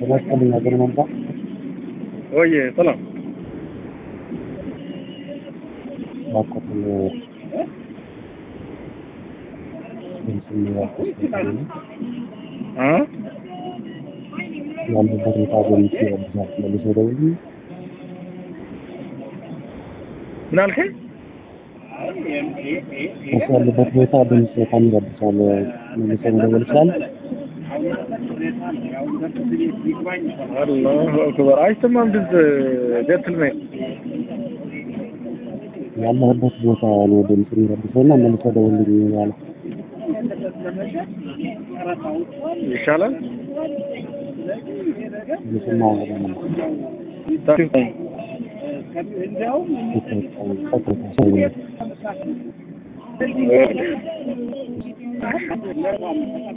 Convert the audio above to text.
ተመስቀልኝ ሀገር መምጣት ወይ ሰላም ባቆትን ድምፅ የሚያስመስል አ ያለበት ሁኔታ በሚስ ያብዛል መልሶ ደውል ምን አልከኝ? እሱ ያለበት ሁኔታ ድምፅ በጣም ይረብሻል። መልሶ መደወል ይችላል። አላሁ አክበር አይሰማም ድምፅ ጀንትልሜን ያለህበት ቦታ ነው ድምፅ የሚረብሸው እና መልሶ ደውልልኝ ያለ ይሻላል ምስማ ወደነ ታዲያ ሰው